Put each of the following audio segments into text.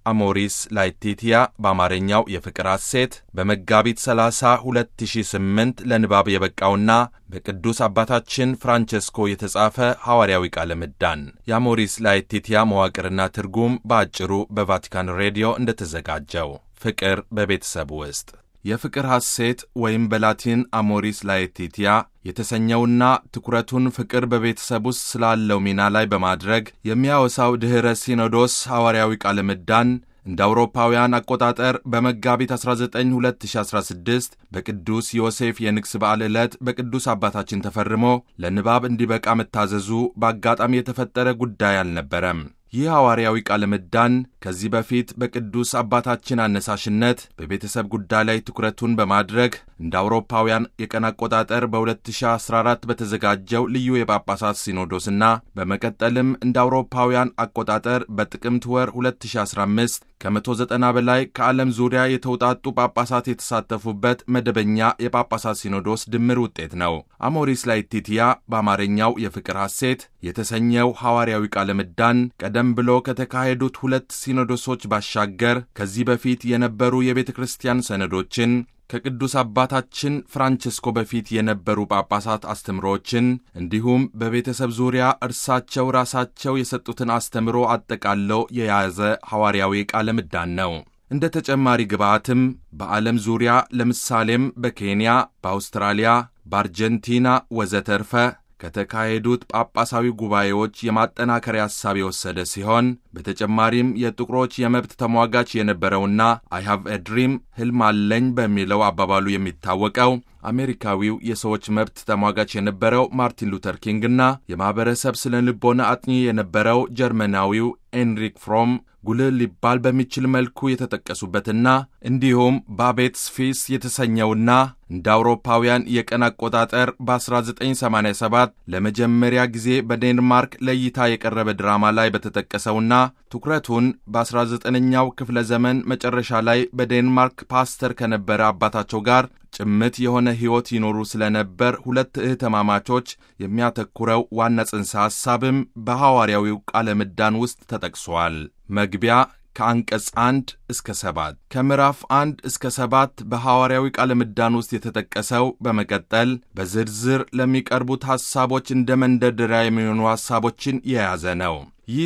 አሞሪስ ላetitia በአማርኛው የፍቅር ሐሴት በመጋቢት 30 2008 ለንባብ የበቃውና በቅዱስ አባታችን ፍራንቸስኮ የተጻፈ ሐዋርያዊ ቃለ ምዕዳን የአሞሪስ ላetitia መዋቅርና ትርጉም በአጭሩ በቫቲካን ሬዲዮ እንደተዘጋጀው ፍቅር በቤተሰብ ውስጥ የፍቅር ሐሴት ወይም በላቲን አሞሪስ ላetitia የተሰኘውና ትኩረቱን ፍቅር በቤተሰብ ውስጥ ስላለው ሚና ላይ በማድረግ የሚያወሳው ድኅረ ሲኖዶስ ሐዋርያዊ ቃለ ምዕዳን እንደ አውሮፓውያን አቆጣጠር በመጋቢት 19 2016 በቅዱስ ዮሴፍ የንግሥ በዓል ዕለት በቅዱስ አባታችን ተፈርሞ ለንባብ እንዲበቃ መታዘዙ በአጋጣሚ የተፈጠረ ጉዳይ አልነበረም። ይህ ሐዋርያዊ ቃለ ምዕዳን ከዚህ በፊት በቅዱስ አባታችን አነሳሽነት በቤተሰብ ጉዳይ ላይ ትኩረቱን በማድረግ እንደ አውሮፓውያን የቀን አቆጣጠር በ2014 በተዘጋጀው ልዩ የጳጳሳት ሲኖዶስና በመቀጠልም እንደ አውሮፓውያን አቆጣጠር በጥቅምት ወር 2015 ከ190 በላይ ከዓለም ዙሪያ የተውጣጡ ጳጳሳት የተሳተፉበት መደበኛ የጳጳሳት ሲኖዶስ ድምር ውጤት ነው። አሞሪስ ላetitia በአማርኛው የፍቅር ሐሴት የተሰኘው ሐዋርያዊ ቃለ ምዕዳን ቀደም ብሎ ከተካሄዱት ሁለት ሲኖዶሶች ባሻገር ከዚህ በፊት የነበሩ የቤተ ክርስቲያን ሰነዶችን ከቅዱስ አባታችን ፍራንቸስኮ በፊት የነበሩ ጳጳሳት አስተምሮዎችን እንዲሁም በቤተሰብ ዙሪያ እርሳቸው ራሳቸው የሰጡትን አስተምሮ አጠቃለው የያዘ ሐዋርያዊ ቃለ ምዕዳን ነው። እንደ ተጨማሪ ግብዓትም በዓለም ዙሪያ ለምሳሌም በኬንያ፣ በአውስትራሊያ፣ በአርጀንቲና ወዘተርፈ ከተካሄዱት ጳጳሳዊ ጉባኤዎች የማጠናከሪያ ሐሳብ የወሰደ ሲሆን በተጨማሪም የጥቁሮች የመብት ተሟጋች የነበረውና አይ ሃቭ ኤ ድሪም ሕልም አለኝ በሚለው አባባሉ የሚታወቀው አሜሪካዊው የሰዎች መብት ተሟጋች የነበረው ማርቲን ሉተር ኪንግና የማኅበረሰብ ስነ ልቦና አጥኚ የነበረው ጀርመናዊው ኤንሪክ ፍሮም ጉልህ ሊባል በሚችል መልኩ የተጠቀሱበትና እንዲሁም ባቤትስ ፊስ የተሰኘውና እንደ አውሮፓውያን የቀን አቆጣጠር በ1987 ለመጀመሪያ ጊዜ በዴንማርክ ለእይታ የቀረበ ድራማ ላይ በተጠቀሰውና ትኩረቱን በ19ኛው ክፍለ ዘመን መጨረሻ ላይ በዴንማርክ ፓስተር ከነበረ አባታቸው ጋር ጭምት የሆነ ሕይወት ይኖሩ ስለነበር ሁለት እህትማማቾች የሚያተኩረው ዋና ጽንሰ ሐሳብም በሐዋርያዊው ቃለ ምዕዳን ውስጥ ተጠቅሷል። መግቢያ ከአንቀጽ አንድ እስከ ሰባት ከምዕራፍ አንድ እስከ ሰባት በሐዋርያዊ ቃለ ምዕዳን ውስጥ የተጠቀሰው በመቀጠል በዝርዝር ለሚቀርቡት ሐሳቦች እንደ መንደርደሪያ የሚሆኑ ሐሳቦችን የያዘ ነው። ይህ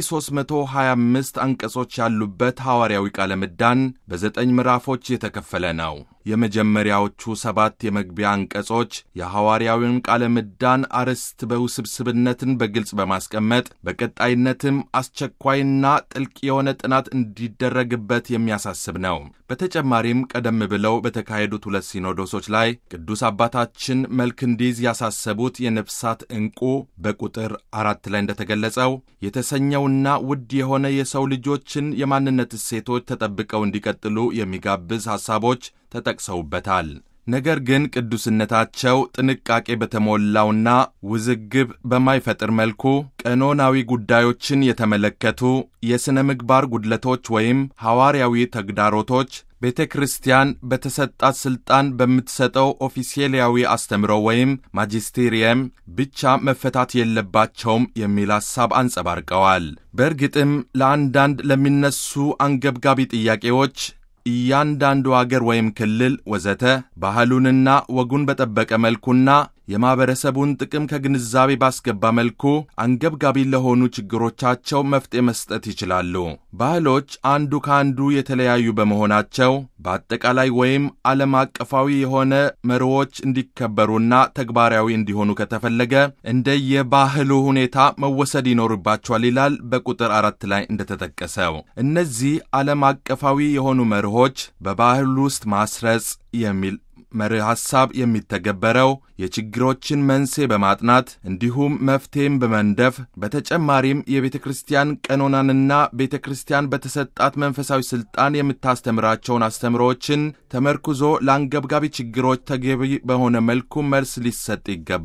325 አንቀጾች ያሉበት ሐዋርያዊ ቃለ ምዕዳን በዘጠኝ ምዕራፎች የተከፈለ ነው። የመጀመሪያዎቹ ሰባት የመግቢያ አንቀጾች የሐዋርያዊውን ቃለ ምዕዳን አርዕስት በውስብስብነትን በግልጽ በማስቀመጥ በቀጣይነትም አስቸኳይና ጥልቅ የሆነ ጥናት እንዲደረግበት የሚያሳስብ ነው። በተጨማሪም ቀደም ብለው በተካሄዱት ሁለት ሲኖዶሶች ላይ ቅዱስ አባታችን መልክ እንዲይዝ ያሳሰቡት የነፍሳት ዕንቁ በቁጥር አራት ላይ እንደተገለጸው የተሰኘውና ውድ የሆነ የሰው ልጆችን የማንነት እሴቶች ተጠብቀው እንዲቀጥሉ የሚጋብዝ ሐሳቦች ተጠቅሰውበታል። ነገር ግን ቅዱስነታቸው ጥንቃቄ በተሞላውና ውዝግብ በማይፈጥር መልኩ ቀኖናዊ ጉዳዮችን የተመለከቱ የሥነ ምግባር ጉድለቶች ወይም ሐዋርያዊ ተግዳሮቶች ቤተ ክርስቲያን በተሰጣት ሥልጣን በምትሰጠው ኦፊሴላዊ አስተምሮ ወይም ማጂስቴሪየም ብቻ መፈታት የለባቸውም የሚል ሐሳብ አንጸባርቀዋል። በእርግጥም ለአንዳንድ ለሚነሱ አንገብጋቢ ጥያቄዎች እያንዳንዱ አገር ወይም ክልል ወዘተ ባህሉንና ወጉን በጠበቀ መልኩና የማኅበረሰቡን ጥቅም ከግንዛቤ ባስገባ መልኩ አንገብጋቢ ለሆኑ ችግሮቻቸው መፍትሔ መስጠት ይችላሉ። ባህሎች አንዱ ከአንዱ የተለያዩ በመሆናቸው በአጠቃላይ ወይም ዓለም አቀፋዊ የሆነ መርሆች እንዲከበሩና ተግባራዊ እንዲሆኑ ከተፈለገ እንደየባህሉ ሁኔታ መወሰድ ይኖርባቸዋል ይላል በቁጥር አራት ላይ እንደተጠቀሰው። እነዚህ ዓለም አቀፋዊ የሆኑ መርሆች በባህሉ ውስጥ ማስረጽ የሚል መርህ ሐሳብ የሚተገበረው የችግሮችን መንስኤ በማጥናት እንዲሁም መፍትሔም በመንደፍ በተጨማሪም የቤተ ክርስቲያን ቀኖናንና ቤተ ክርስቲያን በተሰጣት መንፈሳዊ ሥልጣን የምታስተምራቸውን አስተምሮዎችን ተመርኩዞ ለአንገብጋቢ ችግሮች ተገቢ በሆነ መልኩ መልስ ሊሰጥ ይገባል።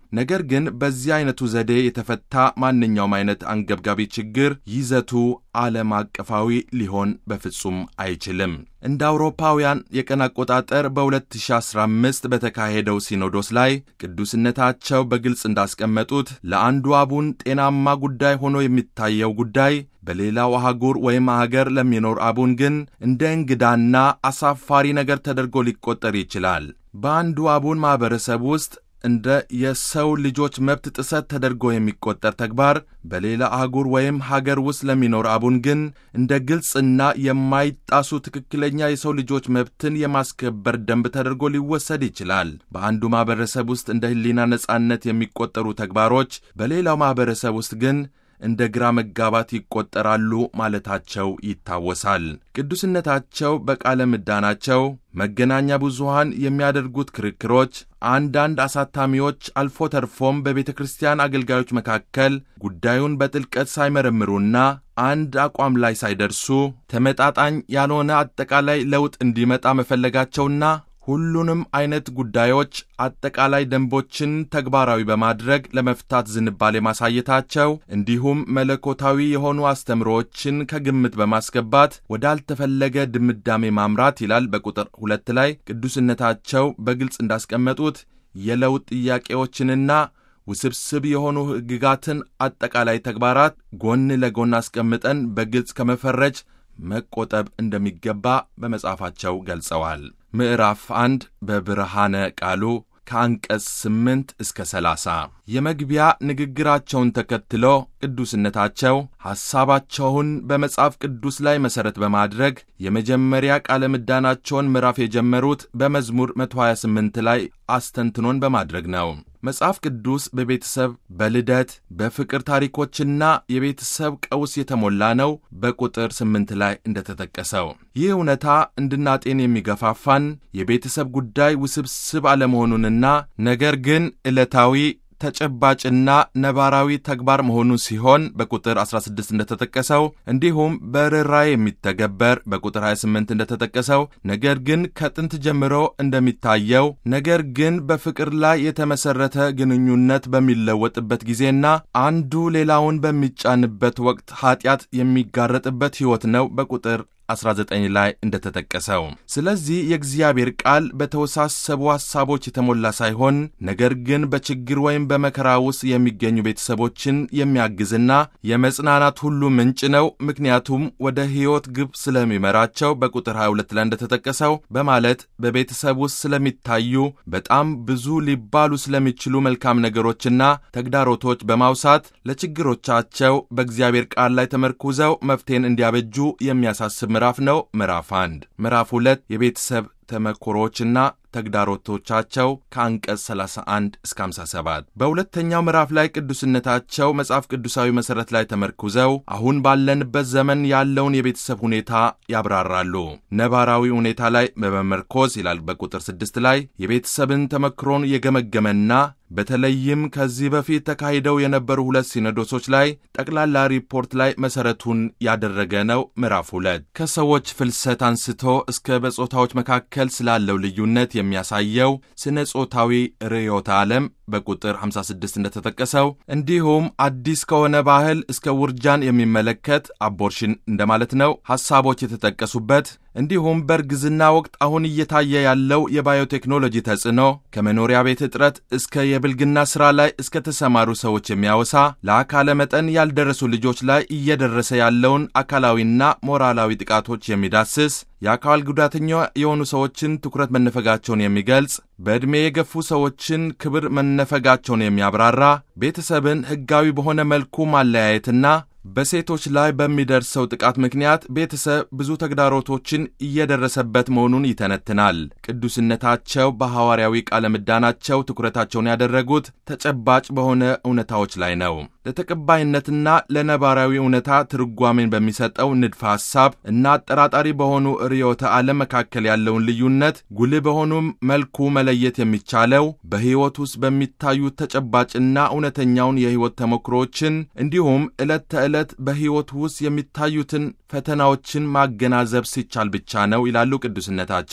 ነገር ግን በዚህ አይነቱ ዘዴ የተፈታ ማንኛውም አይነት አንገብጋቢ ችግር ይዘቱ ዓለም አቀፋዊ ሊሆን በፍጹም አይችልም። እንደ አውሮፓውያን የቀን አቆጣጠር በ2015 በተካሄደው ሲኖዶስ ላይ ቅዱስነታቸው በግልጽ እንዳስቀመጡት ለአንዱ አቡን ጤናማ ጉዳይ ሆኖ የሚታየው ጉዳይ በሌላው አህጉር ወይም አገር ለሚኖር አቡን ግን እንደ እንግዳና አሳፋሪ ነገር ተደርጎ ሊቆጠር ይችላል። በአንዱ አቡን ማኅበረሰብ ውስጥ እንደ የሰው ልጆች መብት ጥሰት ተደርጎ የሚቆጠር ተግባር በሌላ አህጉር ወይም ሀገር ውስጥ ለሚኖር አቡን ግን እንደ ግልጽና የማይጣሱ ትክክለኛ የሰው ልጆች መብትን የማስከበር ደንብ ተደርጎ ሊወሰድ ይችላል። በአንዱ ማኅበረሰብ ውስጥ እንደ ሕሊና ነጻነት የሚቆጠሩ ተግባሮች በሌላው ማኅበረሰብ ውስጥ ግን እንደ ግራ መጋባት ይቆጠራሉ ማለታቸው ይታወሳል። ቅዱስነታቸው በቃለ ምዕዳናቸው መገናኛ ብዙሃን የሚያደርጉት ክርክሮች አንዳንድ አሳታሚዎች አልፎ ተርፎም በቤተ ክርስቲያን አገልጋዮች መካከል ጉዳዩን በጥልቀት ሳይመረምሩና አንድ አቋም ላይ ሳይደርሱ ተመጣጣኝ ያልሆነ አጠቃላይ ለውጥ እንዲመጣ መፈለጋቸውና ሁሉንም አይነት ጉዳዮች አጠቃላይ ደንቦችን ተግባራዊ በማድረግ ለመፍታት ዝንባሌ ማሳየታቸው እንዲሁም መለኮታዊ የሆኑ አስተምሮዎችን ከግምት በማስገባት ወዳልተፈለገ ድምዳሜ ማምራት ይላል በቁጥር ሁለት ላይ ቅዱስነታቸው በግልጽ እንዳስቀመጡት የለውጥ ጥያቄዎችንና ውስብስብ የሆኑ ሕግጋትን አጠቃላይ ተግባራት ጎን ለጎን አስቀምጠን በግልጽ ከመፈረጅ መቆጠብ እንደሚገባ በመጽሐፋቸው ገልጸዋል። ምዕራፍ አንድ በብርሃነ ቃሉ ከአንቀጽ ስምንት እስከ ሰላሳ የመግቢያ ንግግራቸውን ተከትሎ ቅዱስነታቸው ሐሳባቸውን በመጽሐፍ ቅዱስ ላይ መሠረት በማድረግ የመጀመሪያ ቃለ ምዕዳናቸውን ምዕራፍ የጀመሩት በመዝሙር 128 ላይ አስተንትኖን በማድረግ ነው። መጽሐፍ ቅዱስ በቤተሰብ በልደት በፍቅር ታሪኮችና የቤተሰብ ቀውስ የተሞላ ነው። በቁጥር ስምንት ላይ እንደተጠቀሰው ይህ እውነታ እንድናጤን የሚገፋፋን የቤተሰብ ጉዳይ ውስብስብ አለመሆኑንና ነገር ግን ዕለታዊ ተጨባጭና ነባራዊ ተግባር መሆኑን ሲሆን በቁጥር 16 እንደተጠቀሰው እንዲሁም በርኅራኄ የሚተገበር በቁጥር 28 እንደተጠቀሰው ነገር ግን ከጥንት ጀምሮ እንደሚታየው ነገር ግን በፍቅር ላይ የተመሠረተ ግንኙነት በሚለወጥበት ጊዜና አንዱ ሌላውን በሚጫንበት ወቅት ኀጢአት የሚጋረጥበት ሕይወት ነው። በቁጥር 19 ላይ እንደተጠቀሰው። ስለዚህ የእግዚአብሔር ቃል በተወሳሰቡ ሐሳቦች የተሞላ ሳይሆን ነገር ግን በችግር ወይም በመከራ ውስጥ የሚገኙ ቤተሰቦችን የሚያግዝና የመጽናናት ሁሉ ምንጭ ነው። ምክንያቱም ወደ ሕይወት ግብ ስለሚመራቸው በቁጥር 22 ላይ እንደተጠቀሰው በማለት በቤተሰብ ውስጥ ስለሚታዩ በጣም ብዙ ሊባሉ ስለሚችሉ መልካም ነገሮችና ተግዳሮቶች በማውሳት ለችግሮቻቸው በእግዚአብሔር ቃል ላይ ተመርኩዘው መፍትሄን እንዲያበጁ የሚያሳስብ ምዕራፍ ነው። ምዕራፍ አንድ ምዕራፍ ሁለት የቤተሰብ ተመክሮዎችና ተግዳሮቶቻቸው ከአንቀጽ 31 እስከ 57። በሁለተኛው ምዕራፍ ላይ ቅዱስነታቸው መጽሐፍ ቅዱሳዊ መሠረት ላይ ተመርኩዘው አሁን ባለንበት ዘመን ያለውን የቤተሰብ ሁኔታ ያብራራሉ። ነባራዊ ሁኔታ ላይ በመመርኮዝ ይላል በቁጥር 6 ላይ የቤተሰብን ተመክሮን የገመገመና በተለይም ከዚህ በፊት ተካሂደው የነበሩ ሁለት ሲኖዶሶች ላይ ጠቅላላ ሪፖርት ላይ መሠረቱን ያደረገ ነው። ምዕራፍ ሁለት ከሰዎች ፍልሰት አንስቶ እስከ በጾታዎች መካከል ስላለው ልዩነት የሚያሳየው ስነ ጾታዊ ርዕዮተ ዓለም በቁጥር 56 እንደተጠቀሰው እንዲሁም አዲስ ከሆነ ባህል እስከ ውርጃን የሚመለከት አቦርሽን እንደማለት ነው ሐሳቦች የተጠቀሱበት እንዲሁም በእርግዝና ወቅት አሁን እየታየ ያለው የባዮቴክኖሎጂ ተጽዕኖ ከመኖሪያ ቤት እጥረት እስከ የብልግና ሥራ ላይ እስከ ተሰማሩ ሰዎች የሚያወሳ ለአካለ መጠን ያልደረሱ ልጆች ላይ እየደረሰ ያለውን አካላዊና ሞራላዊ ጥቃቶች የሚዳስስ የአካል ጉዳተኛ የሆኑ ሰዎችን ትኩረት መነፈጋቸውን የሚገልጽ በዕድሜ የገፉ ሰዎችን ክብር መነፈጋቸውን የሚያብራራ ቤተሰብን ሕጋዊ በሆነ መልኩ ማለያየትና በሴቶች ላይ በሚደርሰው ጥቃት ምክንያት ቤተሰብ ብዙ ተግዳሮቶችን እየደረሰበት መሆኑን ይተነትናል። ቅዱስነታቸው በሐዋርያዊ ቃለ ምዕዳናቸው ትኩረታቸውን ያደረጉት ተጨባጭ በሆነ እውነታዎች ላይ ነው። ለተቀባይነትና ለነባራዊ እውነታ ትርጓሜን በሚሰጠው ንድፈ ሐሳብ እና አጠራጣሪ በሆኑ ርዕዮተ ዓለም መካከል ያለውን ልዩነት ጉልህ በሆኑ መልኩ መለየት የሚቻለው በሕይወት ውስጥ በሚታዩ ተጨባጭና እውነተኛውን የሕይወት ተሞክሮዎችን እንዲሁም ዕለት ተዕለት በሕይወት ውስጥ የሚታዩትን ፈተናዎችን ማገናዘብ ሲቻል ብቻ ነው ይላሉ ቅዱስነታቸው።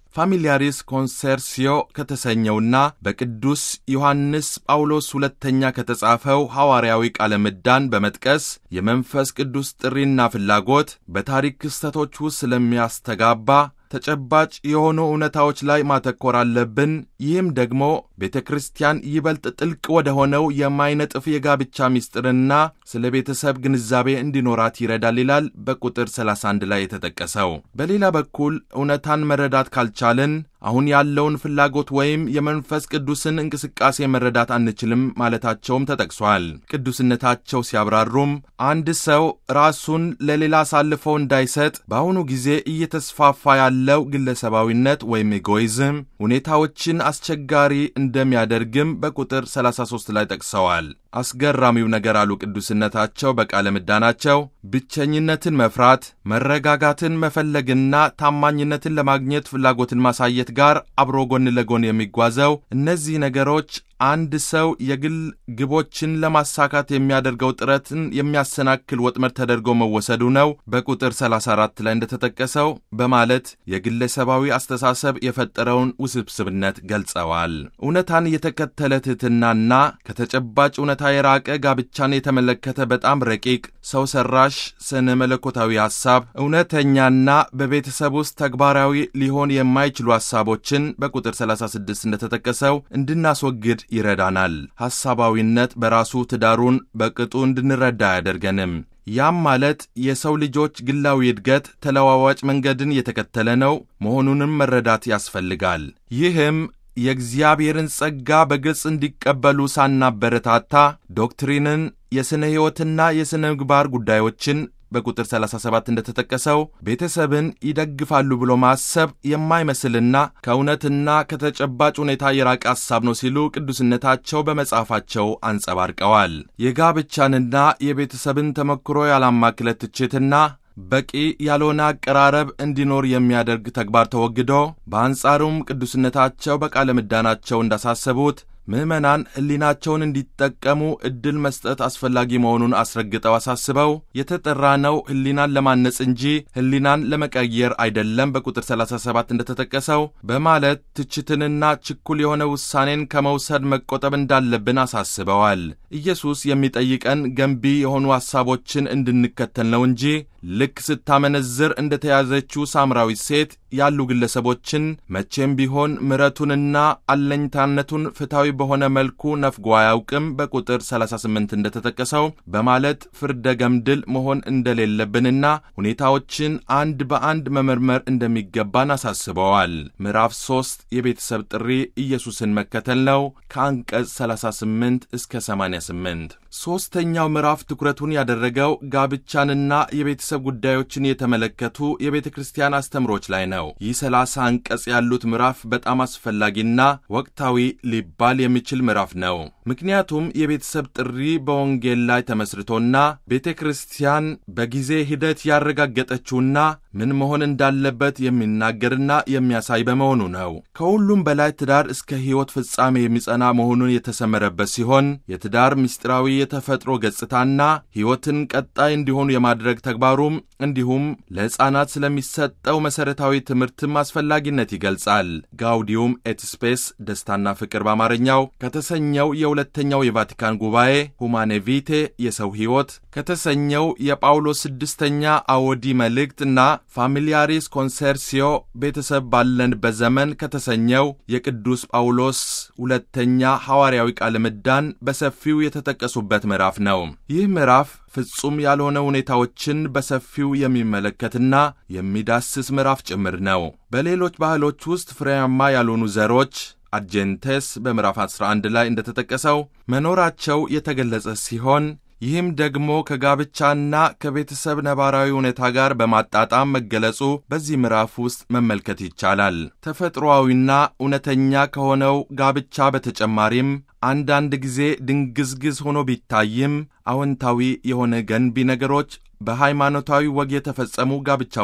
ፋሚሊያሪስ ኮንሰርሲዮ ከተሰኘውና በቅዱስ ዮሐንስ ጳውሎስ ሁለተኛ ከተጻፈው ሐዋርያዊ ቃለ ምዕዳን በመጥቀስ የመንፈስ ቅዱስ ጥሪና ፍላጎት በታሪክ ክስተቶች ውስጥ ስለሚያስተጋባ ተጨባጭ የሆኑ እውነታዎች ላይ ማተኮር አለብን። ይህም ደግሞ ቤተ ክርስቲያን ይበልጥ ጥልቅ ወደ ሆነው የማይነጥፍ የጋብቻ ምስጢርና ስለ ቤተሰብ ግንዛቤ እንዲኖራት ይረዳል ይላል በቁጥር 31 ላይ የተጠቀሰው። በሌላ በኩል እውነታን መረዳት ካልቻልን አሁን ያለውን ፍላጎት ወይም የመንፈስ ቅዱስን እንቅስቃሴ መረዳት አንችልም ማለታቸውም ተጠቅሷል። ቅዱስነታቸው ሲያብራሩም አንድ ሰው ራሱን ለሌላ አሳልፎ እንዳይሰጥ በአሁኑ ጊዜ እየተስፋፋ ያለው ግለሰባዊነት ወይም ኤጎይዝም ሁኔታዎችን አስቸጋሪ እንደሚያደርግም በቁጥር 33 ላይ ጠቅሰዋል። አስገራሚው ነገር አሉ ቅዱስነታቸው በቃለ ምዕዳናቸው ብቸኝነትን መፍራት፣ መረጋጋትን መፈለግና ታማኝነትን ለማግኘት ፍላጎትን ማሳየት ጋር አብሮ ጎን ለጎን የሚጓዘው እነዚህ ነገሮች አንድ ሰው የግል ግቦችን ለማሳካት የሚያደርገው ጥረትን የሚያሰናክል ወጥመድ ተደርጎ መወሰዱ ነው በቁጥር 34 ላይ እንደተጠቀሰው በማለት የግለሰባዊ አስተሳሰብ የፈጠረውን ውስብስብነት ገልጸዋል። እውነታን የተከተለ ትሕትናና ከተጨባጭ እውነታ የራቀ ጋብቻን የተመለከተ በጣም ረቂቅ ሰው ሰራሽ ስነ መለኮታዊ ሐሳብ እውነተኛና በቤተሰብ ውስጥ ተግባራዊ ሊሆን የማይችሉ ሐሳቦችን በቁጥር 36 እንደተጠቀሰው እንድናስወግድ ይረዳናል። ሐሳባዊነት በራሱ ትዳሩን በቅጡ እንድንረዳ አያደርገንም። ያም ማለት የሰው ልጆች ግላዊ እድገት ተለዋዋጭ መንገድን የተከተለ ነው መሆኑንም መረዳት ያስፈልጋል። ይህም የእግዚአብሔርን ጸጋ በግልጽ እንዲቀበሉ ሳናበረታታ ዶክትሪንን፣ የሥነ ሕይወትና የሥነ ምግባር ጉዳዮችን በቁጥር 37 እንደተጠቀሰው ቤተሰብን ይደግፋሉ ብሎ ማሰብ የማይመስልና ከእውነትና ከተጨባጭ ሁኔታ የራቀ ሐሳብ ነው ሲሉ ቅዱስነታቸው በመጽሐፋቸው አንጸባርቀዋል። የጋብቻንና የቤተሰብን ተሞክሮ ያላማክለ ትችትና በቂ ያልሆነ አቀራረብ እንዲኖር የሚያደርግ ተግባር ተወግዶ በአንጻሩም ቅዱስነታቸው በቃለ ምዕዳናቸው እንዳሳሰቡት ምዕመናን ሕሊናቸውን እንዲጠቀሙ ዕድል መስጠት አስፈላጊ መሆኑን አስረግጠው አሳስበው የተጠራነው ሕሊናን ለማነጽ እንጂ ሕሊናን ለመቀየር አይደለም በቁጥር 37 እንደተጠቀሰው በማለት ትችትንና ችኩል የሆነ ውሳኔን ከመውሰድ መቆጠብ እንዳለብን አሳስበዋል። ኢየሱስ የሚጠይቀን ገንቢ የሆኑ ሐሳቦችን እንድንከተል ነው እንጂ ልክ ስታመነዝር እንደተያዘችው ሳምራዊት ሴት ያሉ ግለሰቦችን መቼም ቢሆን ምሕረቱንና አለኝታነቱን ፍትሐዊ በሆነ መልኩ ነፍጎ አያውቅም በቁጥር 38 እንደተጠቀሰው በማለት ፍርደ ገምድል መሆን እንደሌለብንና ሁኔታዎችን አንድ በአንድ መመርመር እንደሚገባን አሳስበዋል። ምዕራፍ 3 የቤተሰብ ጥሪ ኢየሱስን መከተል ነው ከአንቀጽ 38 እስከ 88። ሦስተኛው ምዕራፍ ትኩረቱን ያደረገው ጋብቻንና የቤተሰብ ጉዳዮችን የተመለከቱ የቤተ ክርስቲያን አስተምሮች ላይ ነው። ይህ ሰላሳ አንቀጽ ያሉት ምዕራፍ በጣም አስፈላጊና ወቅታዊ ሊባል የሚችል ምዕራፍ ነው። ምክንያቱም የቤተሰብ ጥሪ በወንጌል ላይ ተመስርቶና ቤተ ክርስቲያን በጊዜ ሂደት ያረጋገጠችውና ምን መሆን እንዳለበት የሚናገርና የሚያሳይ በመሆኑ ነው። ከሁሉም በላይ ትዳር እስከ ሕይወት ፍጻሜ የሚጸና መሆኑን የተሰመረበት ሲሆን የትዳር ምስጢራዊ የተፈጥሮ ገጽታና ሕይወትን ቀጣይ እንዲሆኑ የማድረግ ተግባሩም እንዲሁም ለሕፃናት ስለሚሰጠው መሠረታዊ ትምህርትም አስፈላጊነት ይገልጻል። ጋውዲዩም ኤት ስፔስ ደስታና ፍቅር በአማርኛው ከተሰኘው የሁለተኛው የቫቲካን ጉባኤ ሁማኔ ቪቴ የሰው ሕይወት ከተሰኘው የጳውሎስ ስድስተኛ አወዲ መልእክት እና ፋሚሊያሪስ ኮንሰርሲዮ ቤተሰብ ባለንበት ዘመን ከተሰኘው የቅዱስ ጳውሎስ ሁለተኛ ሐዋርያዊ ቃለ ምዕዳን በሰፊው የተጠቀሱበት ምዕራፍ ነው። ይህ ምዕራፍ ፍጹም ያልሆነ ሁኔታዎችን በሰፊው የሚመለከትና የሚዳስስ ምዕራፍ ጭምር ነው። በሌሎች ባህሎች ውስጥ ፍሬያማ ያልሆኑ ዘሮች አጀንቴስ በምዕራፍ 11 ላይ እንደተጠቀሰው መኖራቸው የተገለጸ ሲሆን ይህም ደግሞ ከጋብቻና ከቤተሰብ ነባራዊ ሁኔታ ጋር በማጣጣም መገለጹ በዚህ ምዕራፍ ውስጥ መመልከት ይቻላል። ተፈጥሮአዊና እውነተኛ ከሆነው ጋብቻ በተጨማሪም አንዳንድ ጊዜ ድንግዝግዝ ሆኖ ቢታይም አዎንታዊ የሆነ ገንቢ ነገሮች በሃይማኖታዊ ወግ የተፈጸሙ ጋብቻ ውስጥ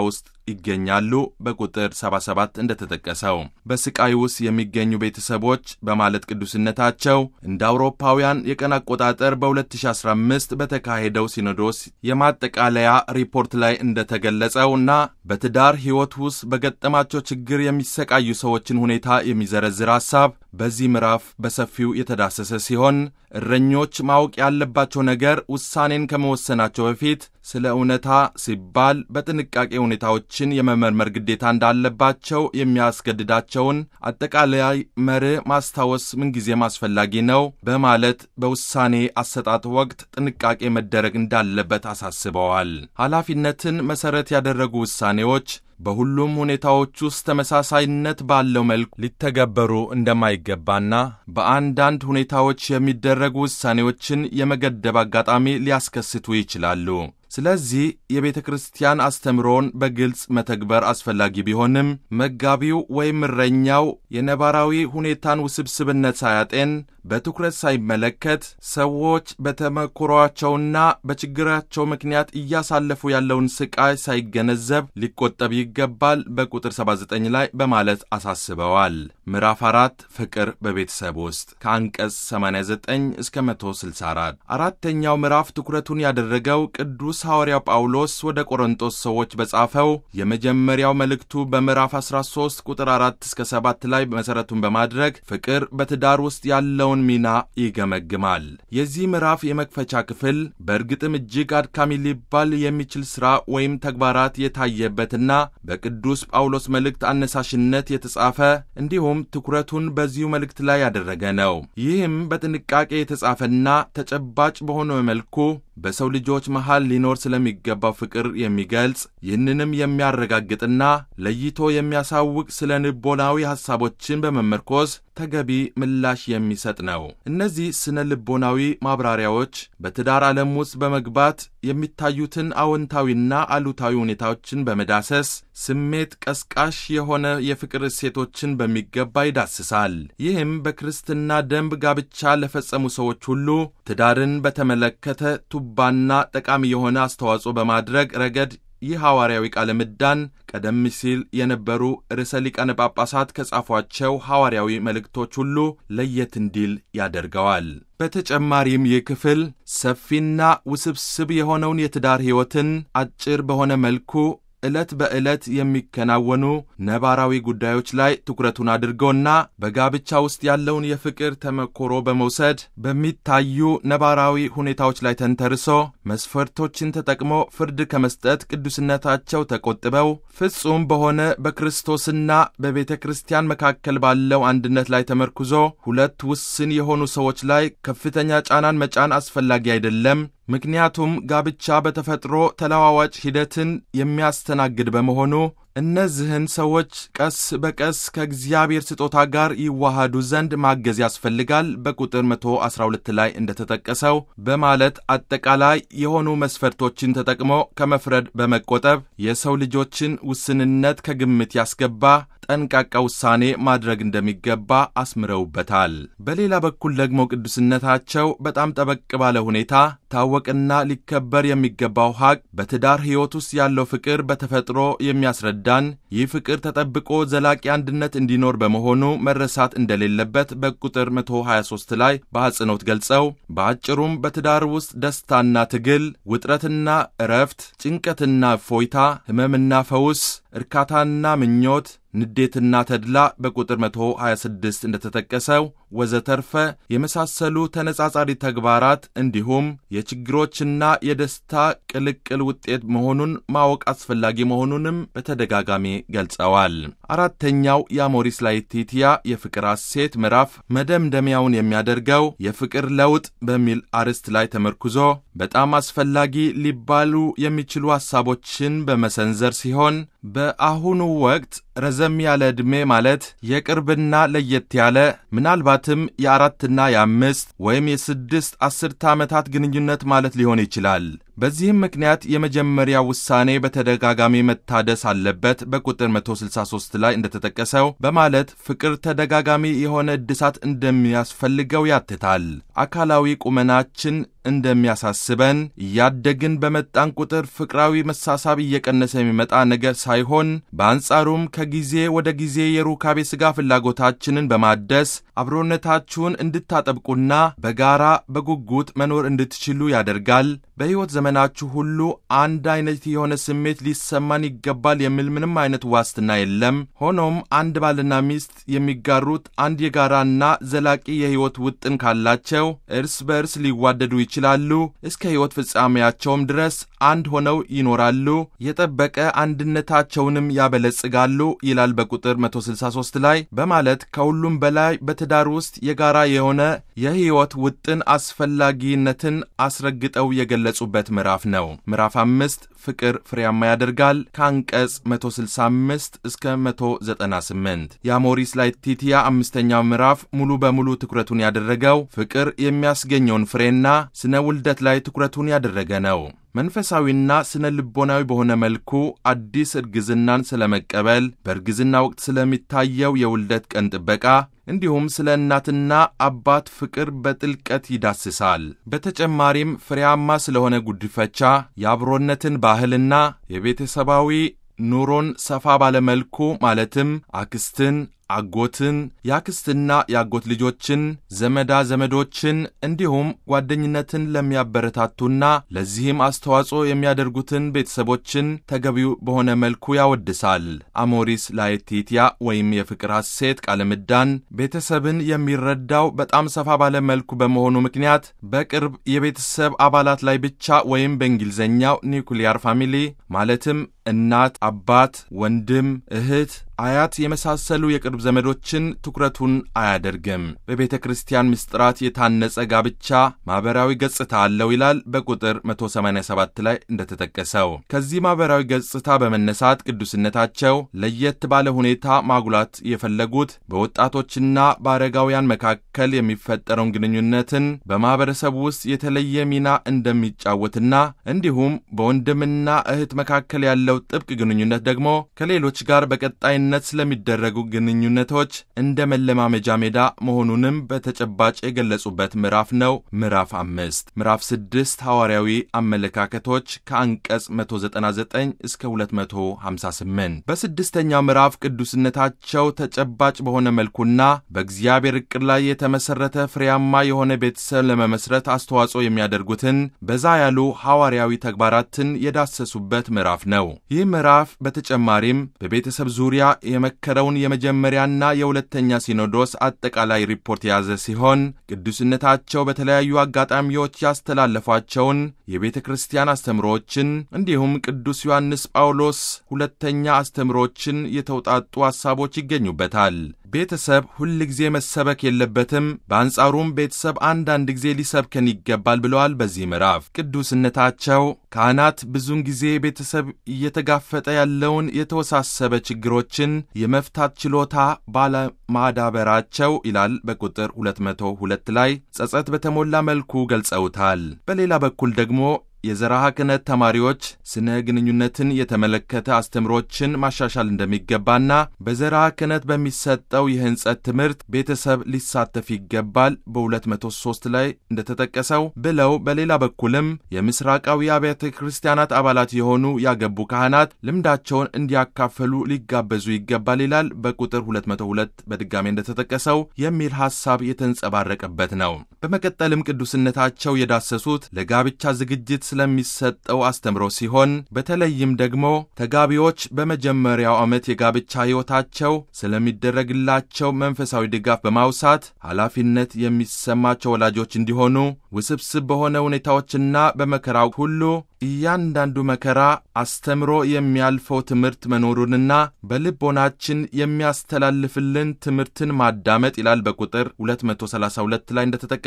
ይገኛሉ። በቁጥር 77 እንደተጠቀሰው በስቃይ ውስጥ የሚገኙ ቤተሰቦች በማለት ቅዱስነታቸው እንደ አውሮፓውያን የቀን አቆጣጠር በ2015 በተካሄደው ሲኖዶስ የማጠቃለያ ሪፖርት ላይ እንደተገለጸው እና በትዳር ሕይወት ውስጥ በገጠማቸው ችግር የሚሰቃዩ ሰዎችን ሁኔታ የሚዘረዝር ሐሳብ በዚህ ምዕራፍ በሰፊው የተዳሰሰ ሲሆን እረኞች ማወቅ ያለባቸው ነገር ውሳኔን ከመወሰናቸው በፊት ስለ እውነታ ሲባል በጥንቃቄ ሁኔታዎችን የመመርመር ግዴታ እንዳለባቸው የሚያስገድዳቸውን አጠቃላይ መርህ ማስታወስ ምንጊዜም አስፈላጊ ነው በማለት በውሳኔ አሰጣጥ ወቅት ጥንቃቄ መደረግ እንዳለበት አሳስበዋል። ኃላፊነትን መሠረት ያደረጉ ውሳኔዎች በሁሉም ሁኔታዎች ውስጥ ተመሳሳይነት ባለው መልኩ ሊተገበሩ እንደማይገባና በአንዳንድ ሁኔታዎች የሚደረጉ ውሳኔዎችን የመገደብ አጋጣሚ ሊያስከስቱ ይችላሉ። ስለዚህ የቤተ ክርስቲያን አስተምሮን በግልጽ መተግበር አስፈላጊ ቢሆንም መጋቢው ወይም እረኛው የነባራዊ ሁኔታን ውስብስብነት ሳያጤን በትኩረት ሳይመለከት ሰዎች በተመክሯቸውና በችግራቸው ምክንያት እያሳለፉ ያለውን ስቃይ ሳይገነዘብ ሊቆጠብ ይገባል በቁጥር 79 ላይ በማለት አሳስበዋል። ምዕራፍ 4 ፍቅር በቤተሰብ ውስጥ ከአንቀጽ 89 እስከ 164። አራተኛው ምዕራፍ ትኩረቱን ያደረገው ቅዱስ ሐዋርያው ጳውሎስ ወደ ቆሮንጦስ ሰዎች በጻፈው የመጀመሪያው መልእክቱ በምዕራፍ 13 ቁጥር 4 እስከ 7 ላይ መሠረቱን በማድረግ ፍቅር በትዳር ውስጥ ያለውን ሚና ይገመግማል። የዚህ ምዕራፍ የመክፈቻ ክፍል በእርግጥም እጅግ አድካሚ ሊባል የሚችል ሥራ ወይም ተግባራት የታየበትና በቅዱስ ጳውሎስ መልእክት አነሳሽነት የተጻፈ እንዲሁም ትኩረቱን በዚሁ መልእክት ላይ ያደረገ ነው። ይህም በጥንቃቄ የተጻፈና ተጨባጭ በሆነ መልኩ በሰው ልጆች መሃል ሊኖር ስለሚገባው ፍቅር የሚገልጽ ይህንንም የሚያረጋግጥና ለይቶ የሚያሳውቅ ስለ ልቦናዊ ሐሳቦችን በመመርኮዝ ተገቢ ምላሽ የሚሰጥ ነው። እነዚህ ስነ ልቦናዊ ማብራሪያዎች በትዳር ዓለም ውስጥ በመግባት የሚታዩትን አዎንታዊና አሉታዊ ሁኔታዎችን በመዳሰስ ስሜት ቀስቃሽ የሆነ የፍቅር እሴቶችን በሚገባ ይዳስሳል። ይህም በክርስትና ደንብ ጋብቻ ለፈጸሙ ሰዎች ሁሉ ትዳርን በተመለከተ ቱባና ጠቃሚ የሆነ አስተዋጽኦ በማድረግ ረገድ ይህ ሐዋርያዊ ቃለ ምዕዳን ቀደም ሲል የነበሩ ርዕሰ ሊቃነ ጳጳሳት ከጻፏቸው ሐዋርያዊ መልእክቶች ሁሉ ለየት እንዲል ያደርገዋል። በተጨማሪም ይህ ክፍል ሰፊና ውስብስብ የሆነውን የትዳር ሕይወትን አጭር በሆነ መልኩ ዕለት በዕለት የሚከናወኑ ነባራዊ ጉዳዮች ላይ ትኩረቱን አድርጎና በጋብቻ ውስጥ ያለውን የፍቅር ተመክሮ በመውሰድ በሚታዩ ነባራዊ ሁኔታዎች ላይ ተንተርሶ መስፈርቶችን ተጠቅሞ ፍርድ ከመስጠት ቅዱስነታቸው ተቆጥበው ፍጹም በሆነ በክርስቶስና በቤተ ክርስቲያን መካከል ባለው አንድነት ላይ ተመርኩዞ ሁለት ውስን የሆኑ ሰዎች ላይ ከፍተኛ ጫናን መጫን አስፈላጊ አይደለም። ምክንያቱም ጋብቻ በተፈጥሮ ተለዋዋጭ ሂደትን የሚያስተናግድ በመሆኑ እነዚህን ሰዎች ቀስ በቀስ ከእግዚአብሔር ስጦታ ጋር ይዋሃዱ ዘንድ ማገዝ ያስፈልጋል በቁጥር 112 ላይ እንደተጠቀሰው በማለት አጠቃላይ የሆኑ መስፈርቶችን ተጠቅሞ ከመፍረድ በመቆጠብ የሰው ልጆችን ውስንነት ከግምት ያስገባ ጠንቃቃ ውሳኔ ማድረግ እንደሚገባ አስምረውበታል። በሌላ በኩል ደግሞ ቅዱስነታቸው በጣም ጠበቅ ባለ ሁኔታ ታወቅና ሊከበር የሚገባው ሐቅ በትዳር ሕይወት ውስጥ ያለው ፍቅር በተፈጥሮ የሚያስረዳን ይህ ፍቅር ተጠብቆ ዘላቂ አንድነት እንዲኖር በመሆኑ መረሳት እንደሌለበት በቁጥር 123 ላይ በአጽንኦት ገልጸው በአጭሩም በትዳር ውስጥ ደስታና ትግል፣ ውጥረትና እረፍት፣ ጭንቀትና እፎይታ፣ ሕመምና ፈውስ፣ እርካታና ምኞት ንዴትና ተድላ በቁጥር 126 እንደተጠቀሰው ወዘተርፈ የመሳሰሉ ተነጻጻሪ ተግባራት እንዲሁም የችግሮችና የደስታ ቅልቅል ውጤት መሆኑን ማወቅ አስፈላጊ መሆኑንም በተደጋጋሚ ገልጸዋል። አራተኛው የአሞሪስ ላetitia የፍቅር ሐሴት ምዕራፍ መደምደሚያውን የሚያደርገው የፍቅር ለውጥ በሚል አርዕስት ላይ ተመርኩዞ በጣም አስፈላጊ ሊባሉ የሚችሉ ሐሳቦችን በመሰንዘር ሲሆን በአሁኑ ወቅት ረዘም ያለ ዕድሜ ማለት የቅርብና ለየት ያለ ምናልባትም የአራትና የአምስት ወይም የስድስት አስርተ ዓመታት ግንኙነት ማለት ሊሆን ይችላል። በዚህም ምክንያት የመጀመሪያ ውሳኔ በተደጋጋሚ መታደስ አለበት በቁጥር 163 ላይ እንደተጠቀሰው በማለት ፍቅር ተደጋጋሚ የሆነ እድሳት እንደሚያስፈልገው ያትታል። አካላዊ ቁመናችን እንደሚያሳስበን እያደግን በመጣን ቁጥር ፍቅራዊ መሳሳብ እየቀነሰ የሚመጣ ነገር ሳይሆን በአንጻሩም ከጊዜ ወደ ጊዜ የሩካቤ ሥጋ ፍላጎታችንን በማደስ አብሮነታችሁን እንድታጠብቁና በጋራ በጉጉት መኖር እንድትችሉ ያደርጋል። በሕይወት ዘመናችሁ ሁሉ አንድ አይነት የሆነ ስሜት ሊሰማን ይገባል የሚል ምንም አይነት ዋስትና የለም። ሆኖም አንድ ባልና ሚስት የሚጋሩት አንድ የጋራና ዘላቂ የሕይወት ውጥን ካላቸው እርስ በእርስ ሊዋደዱ ይችላሉ። እስከ ሕይወት ፍጻሜያቸውም ድረስ አንድ ሆነው ይኖራሉ፣ የጠበቀ አንድነታቸውንም ያበለጽጋሉ ይላል በቁጥር 163 ላይ በማለት ከሁሉም በላይ በትዳር ውስጥ የጋራ የሆነ የሕይወት ውጥን አስፈላጊነትን አስረግጠው የገለጹበት ምዕራፍ ነው። ምዕራፍ አምስት ፍቅር ፍሬያማ ያደርጋል ከአንቀጽ 165 እስከ 198 የአሞሪስ ላetitia አምስተኛው ምዕራፍ ሙሉ በሙሉ ትኩረቱን ያደረገው ፍቅር የሚያስገኘውን ፍሬና ስነ ውልደት ላይ ትኩረቱን ያደረገ ነው። መንፈሳዊና ስነ ልቦናዊ በሆነ መልኩ አዲስ እርግዝናን ስለመቀበል፣ በእርግዝና ወቅት ስለሚታየው የውልደት ቀን ጥበቃ እንዲሁም ስለ እናትና አባት ፍቅር በጥልቀት ይዳስሳል። በተጨማሪም ፍሬያማ ስለሆነ ጉድፈቻ፣ የአብሮነትን ባህልና የቤተሰባዊ ኑሮን ሰፋ ባለመልኩ ማለትም አክስትን አጎትን የአክስትና የአጎት ልጆችን ዘመዳ ዘመዶችን እንዲሁም ጓደኝነትን ለሚያበረታቱና ለዚህም አስተዋጽኦ የሚያደርጉትን ቤተሰቦችን ተገቢው በሆነ መልኩ ያወድሳል። አሞሪስ ላetitia ወይም የፍቅር ሐሴት ቃለ ምዕዳን ቤተሰብን የሚረዳው በጣም ሰፋ ባለ መልኩ በመሆኑ ምክንያት በቅርብ የቤተሰብ አባላት ላይ ብቻ ወይም በእንግሊዝኛው ኒውክሊያር ፋሚሊ ማለትም እናት፣ አባት፣ ወንድም፣ እህት፣ አያት የመሳሰሉ የቅርብ ዘመዶችን ትኩረቱን አያደርግም። በቤተ ክርስቲያን ምስጢራት የታነጸ ጋብቻ ማኅበራዊ ገጽታ አለው ይላል በቁጥር 187 ላይ እንደተጠቀሰው። ከዚህ ማኅበራዊ ገጽታ በመነሳት ቅዱስነታቸው ለየት ባለ ሁኔታ ማጉላት የፈለጉት በወጣቶችና በአረጋውያን መካከል የሚፈጠረውን ግንኙነትን በማኅበረሰቡ ውስጥ የተለየ ሚና እንደሚጫወትና እንዲሁም በወንድምና እህት መካከል ያለው ጥብቅ ግንኙነት ደግሞ ከሌሎች ጋር በቀጣይ ነት ስለሚደረጉ ግንኙነቶች እንደ መለማመጃ ሜዳ መሆኑንም በተጨባጭ የገለጹበት ምዕራፍ ነው። ምዕራፍ አምስት ምዕራፍ ስድስት ሐዋርያዊ አመለካከቶች ከአንቀጽ 199 እስከ 258 በስድስተኛው ምዕራፍ ቅዱስነታቸው ተጨባጭ በሆነ መልኩና በእግዚአብሔር ዕቅድ ላይ የተመሠረተ ፍሬያማ የሆነ ቤተሰብ ለመመስረት አስተዋጽኦ የሚያደርጉትን በዛ ያሉ ሐዋርያዊ ተግባራትን የዳሰሱበት ምዕራፍ ነው። ይህ ምዕራፍ በተጨማሪም በቤተሰብ ዙሪያ የመከረውን የመጀመሪያና የሁለተኛ ሲኖዶስ አጠቃላይ ሪፖርት የያዘ ሲሆን ቅዱስነታቸው በተለያዩ አጋጣሚዎች ያስተላለፏቸውን የቤተ ክርስቲያን አስተምሮዎችን እንዲሁም ቅዱስ ዮሐንስ ጳውሎስ ሁለተኛ አስተምሮዎችን የተውጣጡ ሐሳቦች ይገኙበታል። ቤተሰብ ሁል ጊዜ መሰበክ የለበትም፣ በአንጻሩም ቤተሰብ አንዳንድ ጊዜ ሊሰብከን ይገባል ብለዋል። በዚህ ምዕራፍ ቅዱስነታቸው ካህናት ብዙውን ጊዜ ቤተሰብ እየተጋፈጠ ያለውን የተወሳሰበ ችግሮችን የመፍታት ችሎታ ባለማዳበራቸው ይላል በቁጥር 202 ላይ ጸጸት በተሞላ መልኩ ገልጸውታል። በሌላ በኩል ደግሞ የዘርዓ ክህነት ተማሪዎች ስነ ግንኙነትን የተመለከተ አስተምሮችን ማሻሻል እንደሚገባና በዘርዓ ክህነት በሚሰጠው የሕንጸት ትምህርት ቤተሰብ ሊሳተፍ ይገባል በ203 ላይ እንደተጠቀሰው ብለው በሌላ በኩልም የምስራቃዊ አብያተ ክርስቲያናት አባላት የሆኑ ያገቡ ካህናት ልምዳቸውን እንዲያካፈሉ ሊጋበዙ ይገባል ይላል በቁጥር 202 በድጋሜ እንደተጠቀሰው የሚል ሐሳብ የተንጸባረቀበት ነው። በመቀጠልም ቅዱስነታቸው የዳሰሱት ለጋብቻ ዝግጅት ስለሚሰጠው አስተምሮ ሲሆን በተለይም ደግሞ ተጋቢዎች በመጀመሪያው ዓመት የጋብቻ ሕይወታቸው ስለሚደረግላቸው መንፈሳዊ ድጋፍ በማውሳት ኃላፊነት የሚሰማቸው ወላጆች እንዲሆኑ ውስብስብ በሆነ ሁኔታዎችና በመከራው ሁሉ እያንዳንዱ መከራ አስተምሮ የሚያልፈው ትምህርት መኖሩንና በልቦናችን የሚያስተላልፍልን ትምህርትን ማዳመጥ ይላል በቁጥር 232 ላይ እንደተጠቀሰው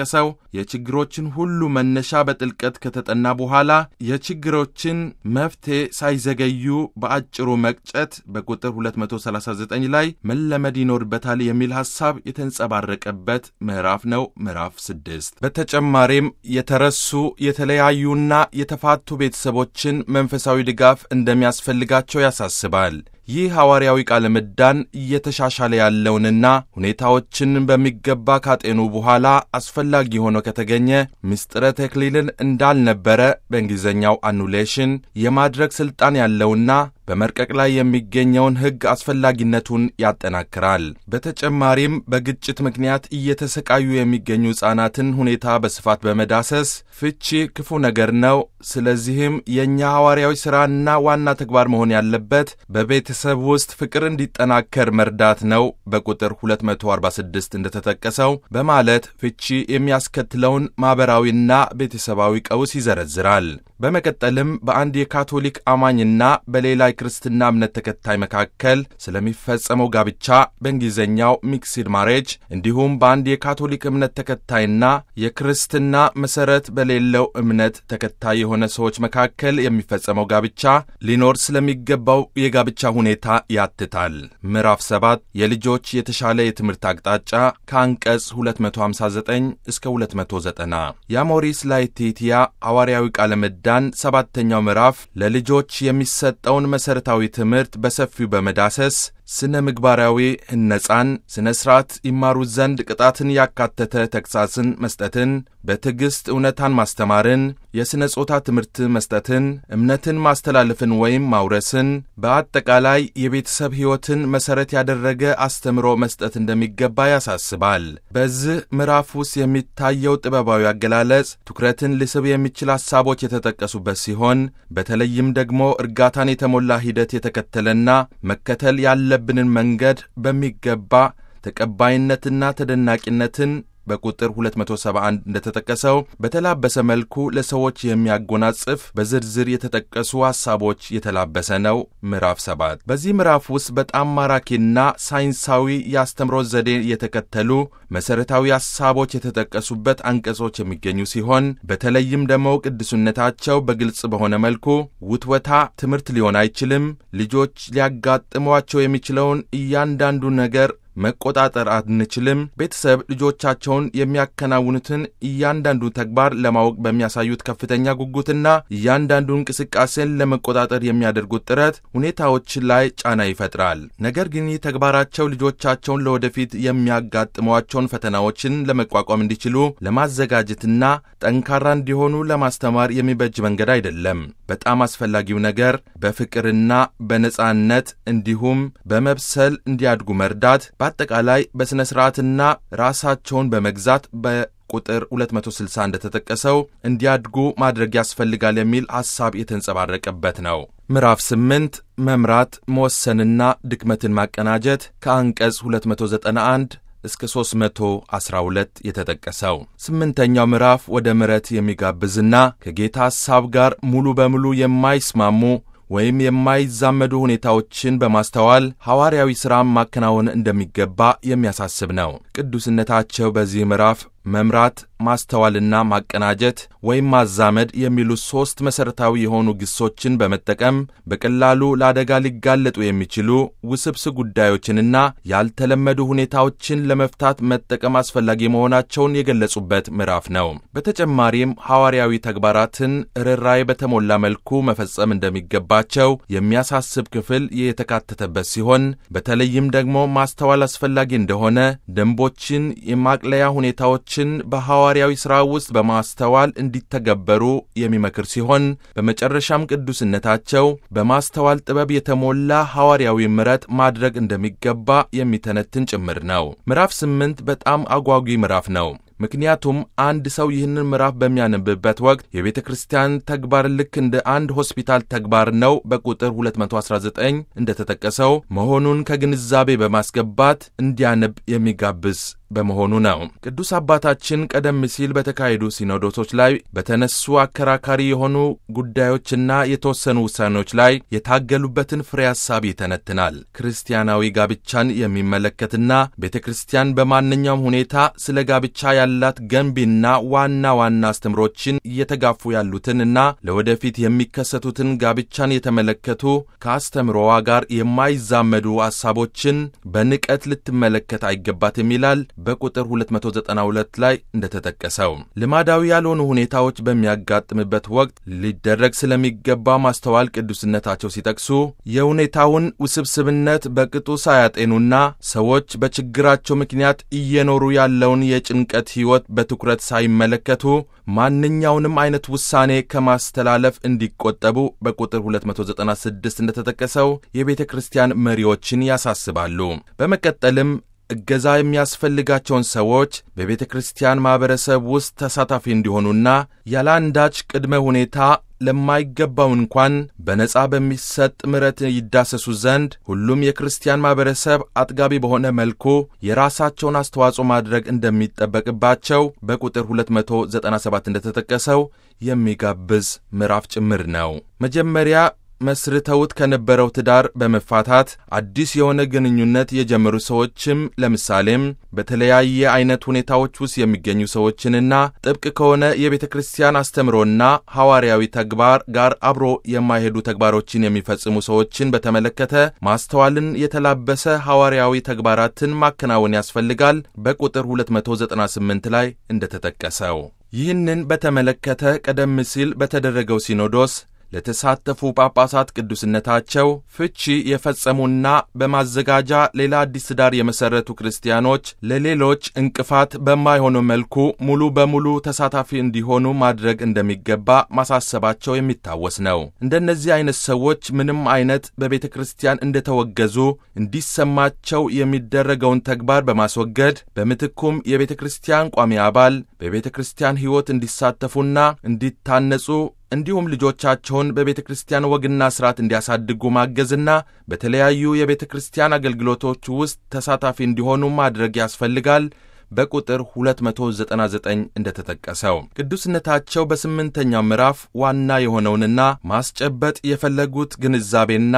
እንደተጠቀሰው የችግሮችን ሁሉ መነሻ በጥልቀት ከተጠና በኋላ የችግሮችን መፍትሄ ሳይዘገዩ በአጭሩ መቅጨት በቁጥር 239 ላይ መለመድ ይኖርበታል የሚል ሐሳብ የተንጸባረቀበት ምዕራፍ ነው። ምዕራፍ ስድስት በተጨማሪም የተረሱ የተለያዩና የተፋቱ ቤተሰቦችን መንፈሳዊ ድጋፍ እንደሚያስፈልጋቸው ያሳስባል። ይህ ሐዋርያዊ ቃለ ምዕዳን እየተሻሻለ ያለውንና ሁኔታዎችን በሚገባ ካጤኑ በኋላ አስፈላጊ ሆኖ ከተገኘ ምስጢረ ተክሊልን እንዳልነበረ በእንግሊዝኛው አኑሌሽን የማድረግ ሥልጣን ያለውና በመርቀቅ ላይ የሚገኘውን ሕግ አስፈላጊነቱን ያጠናክራል። በተጨማሪም በግጭት ምክንያት እየተሰቃዩ የሚገኙ ሕፃናትን ሁኔታ በስፋት በመዳሰስ ፍቺ ክፉ ነገር ነው፣ ስለዚህም የእኛ ሐዋርያዊ ሥራና ዋና ተግባር መሆን ያለበት በቤተሰብ ውስጥ ፍቅር እንዲጠናከር መርዳት ነው በቁጥር 246 እንደተጠቀሰው በማለት ፍቺ የሚያስከትለውን ማኅበራዊና ቤተሰባዊ ቀውስ ይዘረዝራል። በመቀጠልም በአንድ የካቶሊክ አማኝና በሌላ የክርስትና እምነት ተከታይ መካከል ስለሚፈጸመው ጋብቻ በእንግሊዝኛው ሚክስድ ማሬጅ እንዲሁም በአንድ የካቶሊክ እምነት ተከታይና የክርስትና መሠረት በሌለው እምነት ተከታይ የሆነ ሰዎች መካከል የሚፈጸመው ጋብቻ ሊኖር ስለሚገባው የጋብቻ ሁኔታ ያትታል። ምዕራፍ 7 የልጆች የተሻለ የትምህርት አቅጣጫ ከአንቀጽ 259 እስከ 290 የአሞሪስ ላetitia ሐዋርያዊ ቃለ ምዕዳን ሰባተኛው ምዕራፍ ለልጆች የሚሰጠውን መሠረታዊ ትምህርት በሰፊው በመዳሰስ ስነ ምግባራዊ ሕነጻን፣ ሥነ ሥርዓት ይማሩ ዘንድ ቅጣትን ያካተተ ተግሣጽን መስጠትን፣ በትዕግሥት እውነታን ማስተማርን፣ የሥነ ጾታ ትምህርት መስጠትን፣ እምነትን ማስተላለፍን ወይም ማውረስን፣ በአጠቃላይ የቤተሰብ ሕይወትን መሠረት ያደረገ አስተምሮ መስጠት እንደሚገባ ያሳስባል። በዚህ ምዕራፍ ውስጥ የሚታየው ጥበባዊ አገላለጽ ትኩረትን ሊስብ የሚችል ሐሳቦች የተጠቀሱበት ሲሆን በተለይም ደግሞ እርጋታን የተሞላ ሂደት የተከተለና መከተል ያለብንን መንገድ በሚገባ ተቀባይነትና ተደናቂነትን በቁጥር 271 እንደተጠቀሰው በተላበሰ መልኩ ለሰዎች የሚያጎናጽፍ በዝርዝር የተጠቀሱ ሐሳቦች የተላበሰ ነው። ምዕራፍ 7 በዚህ ምዕራፍ ውስጥ በጣም ማራኪና ሳይንሳዊ የአስተምሮ ዘዴ የተከተሉ መሠረታዊ ሐሳቦች የተጠቀሱበት አንቀጾች የሚገኙ ሲሆን በተለይም ደግሞ ቅዱስነታቸው በግልጽ በሆነ መልኩ ውትወታ ትምህርት ሊሆን አይችልም፣ ልጆች ሊያጋጥሟቸው የሚችለውን እያንዳንዱ ነገር መቆጣጠር አንችልም። ቤተሰብ ልጆቻቸውን የሚያከናውኑትን እያንዳንዱ ተግባር ለማወቅ በሚያሳዩት ከፍተኛ ጉጉትና እያንዳንዱ እንቅስቃሴን ለመቆጣጠር የሚያደርጉት ጥረት ሁኔታዎች ላይ ጫና ይፈጥራል። ነገር ግን ይህ ተግባራቸው ልጆቻቸውን ለወደፊት የሚያጋጥሟቸውን ፈተናዎችን ለመቋቋም እንዲችሉ ለማዘጋጀትና ጠንካራ እንዲሆኑ ለማስተማር የሚበጅ መንገድ አይደለም። በጣም አስፈላጊው ነገር በፍቅርና በነጻነት እንዲሁም በመብሰል እንዲያድጉ መርዳት በአጠቃላይ በሥነ ሥርዓትና ራሳቸውን በመግዛት በቁጥር 260 እንደተጠቀሰው እንዲያድጉ ማድረግ ያስፈልጋል የሚል ሐሳብ የተንጸባረቀበት ነው። ምዕራፍ 8 መምራት መወሰንና ድክመትን ማቀናጀት ከአንቀጽ 291 እስከ 312 የተጠቀሰው ስምንተኛው ምዕራፍ ወደ ምሕረት የሚጋብዝና ከጌታ ሐሳብ ጋር ሙሉ በሙሉ የማይስማሙ ወይም የማይዛመዱ ሁኔታዎችን በማስተዋል ሐዋርያዊ ሥራም ማከናወን እንደሚገባ የሚያሳስብ ነው። ቅዱስነታቸው በዚህ ምዕራፍ መምራት፣ ማስተዋልና ማቀናጀት ወይም ማዛመድ የሚሉ ሦስት መሠረታዊ የሆኑ ግሶችን በመጠቀም በቀላሉ ለአደጋ ሊጋለጡ የሚችሉ ውስብስብ ጉዳዮችንና ያልተለመዱ ሁኔታዎችን ለመፍታት መጠቀም አስፈላጊ መሆናቸውን የገለጹበት ምዕራፍ ነው። በተጨማሪም ሐዋርያዊ ተግባራትን ርኅራኄ በተሞላ መልኩ መፈጸም እንደሚገባቸው የሚያሳስብ ክፍል የተካተተበት ሲሆን በተለይም ደግሞ ማስተዋል አስፈላጊ እንደሆነ ደንቦችን፣ የማቅለያ ሁኔታዎች ችን በሐዋርያዊ ሥራ ውስጥ በማስተዋል እንዲተገበሩ የሚመክር ሲሆን በመጨረሻም ቅዱስነታቸው በማስተዋል ጥበብ የተሞላ ሐዋርያዊ ምሕረት ማድረግ እንደሚገባ የሚተነትን ጭምር ነው። ምዕራፍ ስምንት በጣም አጓጊ ምዕራፍ ነው። ምክንያቱም አንድ ሰው ይህንን ምዕራፍ በሚያነብበት ወቅት የቤተ ክርስቲያን ተግባር ልክ እንደ አንድ ሆስፒታል ተግባር ነው በቁጥር 219 እንደተጠቀሰው መሆኑን ከግንዛቤ በማስገባት እንዲያነብ የሚጋብዝ በመሆኑ ነው። ቅዱስ አባታችን ቀደም ሲል በተካሄዱ ሲኖዶሶች ላይ በተነሱ አከራካሪ የሆኑ ጉዳዮችና የተወሰኑ ውሳኔዎች ላይ የታገሉበትን ፍሬ ሐሳብ ይተነትናል። ክርስቲያናዊ ጋብቻን የሚመለከትና ቤተ ክርስቲያን በማንኛውም ሁኔታ ስለ ጋብቻ ያላት ገንቢና ዋና ዋና አስተምሮችን እየተጋፉ ያሉትን እና ለወደፊት የሚከሰቱትን ጋብቻን የተመለከቱ ከአስተምሮዋ ጋር የማይዛመዱ ሐሳቦችን በንቀት ልትመለከት አይገባትም ይላል በቁጥር 292 ላይ እንደተጠቀሰው። ልማዳዊ ያልሆኑ ሁኔታዎች በሚያጋጥምበት ወቅት ሊደረግ ስለሚገባ ማስተዋል ቅዱስነታቸው ሲጠቅሱ የሁኔታውን ውስብስብነት በቅጡ ሳያጤኑና ሰዎች በችግራቸው ምክንያት እየኖሩ ያለውን የጭንቀት ሕይወት በትኩረት ሳይመለከቱ ማንኛውንም አይነት ውሳኔ ከማስተላለፍ እንዲቆጠቡ በቁጥር 296 እንደተጠቀሰው የቤተ ክርስቲያን መሪዎችን ያሳስባሉ። በመቀጠልም እገዛ የሚያስፈልጋቸውን ሰዎች በቤተ ክርስቲያን ማኅበረሰብ ውስጥ ተሳታፊ እንዲሆኑና ያለ አንዳች ቅድመ ሁኔታ ለማይገባው እንኳን በነጻ በሚሰጥ ምሕረት ይዳሰሱ ዘንድ ሁሉም የክርስቲያን ማኅበረሰብ አጥጋቢ በሆነ መልኩ የራሳቸውን አስተዋጽኦ ማድረግ እንደሚጠበቅባቸው በቁጥር 297 እንደተጠቀሰው የሚጋብዝ ምዕራፍ ጭምር ነው። መጀመሪያ መስርተውት ከነበረው ትዳር በመፋታት አዲስ የሆነ ግንኙነት የጀመሩ ሰዎችም ለምሳሌም በተለያየ አይነት ሁኔታዎች ውስጥ የሚገኙ ሰዎችንና ጥብቅ ከሆነ የቤተ ክርስቲያን አስተምሮና ሐዋርያዊ ተግባር ጋር አብሮ የማይሄዱ ተግባሮችን የሚፈጽሙ ሰዎችን በተመለከተ ማስተዋልን የተላበሰ ሐዋርያዊ ተግባራትን ማከናወን ያስፈልጋል በቁጥር 298 ላይ እንደተጠቀሰው። ይህንን በተመለከተ ቀደም ሲል በተደረገው ሲኖዶስ ለተሳተፉ ጳጳሳት ቅዱስነታቸው ፍቺ የፈጸሙና በማዘጋጃ ሌላ አዲስ ትዳር የመሠረቱ ክርስቲያኖች ለሌሎች እንቅፋት በማይሆኑ መልኩ ሙሉ በሙሉ ተሳታፊ እንዲሆኑ ማድረግ እንደሚገባ ማሳሰባቸው የሚታወስ ነው። እንደነዚህ አይነት ሰዎች ምንም አይነት በቤተ ክርስቲያን እንደተወገዙ እንዲሰማቸው የሚደረገውን ተግባር በማስወገድ በምትኩም የቤተ ክርስቲያን ቋሚ አባል በቤተ ክርስቲያን ሕይወት እንዲሳተፉና እንዲታነጹ እንዲሁም ልጆቻቸውን በቤተ ክርስቲያን ወግና ሥርዓት እንዲያሳድጉ ማገዝና በተለያዩ የቤተ ክርስቲያን አገልግሎቶች ውስጥ ተሳታፊ እንዲሆኑ ማድረግ ያስፈልጋል። በቁጥር 299 እንደተጠቀሰው ቅዱስነታቸው በስምንተኛው ምዕራፍ ዋና የሆነውንና ማስጨበጥ የፈለጉት ግንዛቤና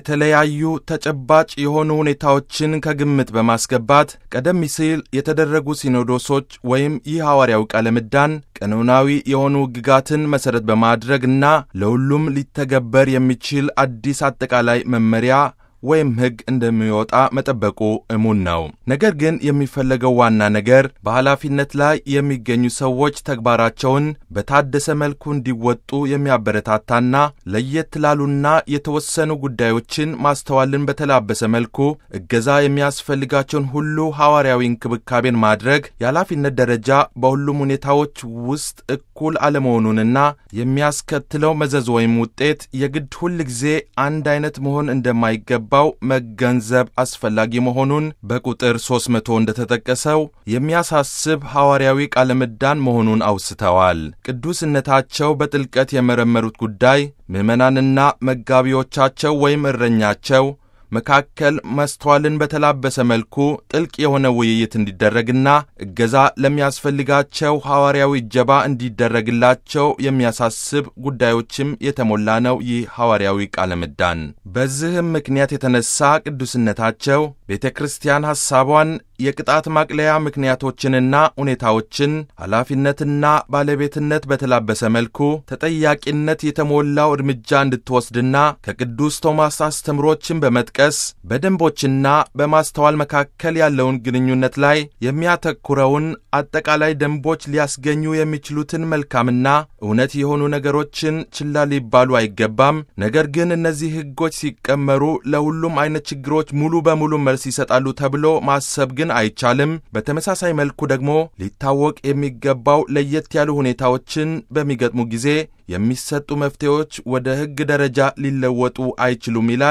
የተለያዩ ተጨባጭ የሆኑ ሁኔታዎችን ከግምት በማስገባት ቀደም ሲል የተደረጉ ሲኖዶሶች ወይም ይህ ሐዋርያዊ ቃለ ምዕዳን ቀኖናዊ የሆኑ ሕግጋትን መሠረት በማድረግና ለሁሉም ሊተገበር የሚችል አዲስ አጠቃላይ መመሪያ ወይም ሕግ እንደሚወጣ መጠበቁ እሙን ነው። ነገር ግን የሚፈለገው ዋና ነገር በኃላፊነት ላይ የሚገኙ ሰዎች ተግባራቸውን በታደሰ መልኩ እንዲወጡ የሚያበረታታና ለየት ላሉና የተወሰኑ ጉዳዮችን ማስተዋልን በተላበሰ መልኩ እገዛ የሚያስፈልጋቸውን ሁሉ ሐዋርያዊ እንክብካቤን ማድረግ የኃላፊነት ደረጃ በሁሉም ሁኔታዎች ውስጥ እኩል አለመሆኑንና የሚያስከትለው መዘዝ ወይም ውጤት የግድ ሁል ጊዜ አንድ አይነት መሆን እንደማይገባ ባው መገንዘብ አስፈላጊ መሆኑን በቁጥር 300 እንደተጠቀሰው የሚያሳስብ ሐዋርያዊ ቃለ ምዕዳን መሆኑን አውስተዋል። ቅዱስነታቸው በጥልቀት የመረመሩት ጉዳይ ምዕመናንና መጋቢዎቻቸው ወይም እረኛቸው መካከል መስተዋልን በተላበሰ መልኩ ጥልቅ የሆነ ውይይት እንዲደረግና እገዛ ለሚያስፈልጋቸው ሐዋርያዊ እጀባ እንዲደረግላቸው የሚያሳስብ ጉዳዮችም የተሞላ ነው ይህ ሐዋርያዊ ቃለ ምዕዳን። በዚህም ምክንያት የተነሳ ቅዱስነታቸው ቤተ ክርስቲያን ሐሳቧን የቅጣት ማቅለያ ምክንያቶችንና ሁኔታዎችን ኃላፊነትና ባለቤትነት በተላበሰ መልኩ ተጠያቂነት የተሞላው እርምጃ እንድትወስድና ከቅዱስ ቶማስ አስተምሮችን በመጥቀስ በደንቦችና በማስተዋል መካከል ያለውን ግንኙነት ላይ የሚያተኩረውን አጠቃላይ ደንቦች ሊያስገኙ የሚችሉትን መልካምና እውነት የሆኑ ነገሮችን ችላ ሊባሉ አይገባም። ነገር ግን እነዚህ ሕጎች ሲቀመሩ ለሁሉም አይነት ችግሮች ሙሉ በሙሉ መልስ ይሰጣሉ ተብሎ ማሰብ ግን አይቻልም። በተመሳሳይ መልኩ ደግሞ ሊታወቅ የሚገባው ለየት ያሉ ሁኔታዎችን በሚገጥሙ ጊዜ የሚሰጡ መፍትሄዎች ወደ ሕግ ደረጃ ሊለወጡ አይችሉም ይላል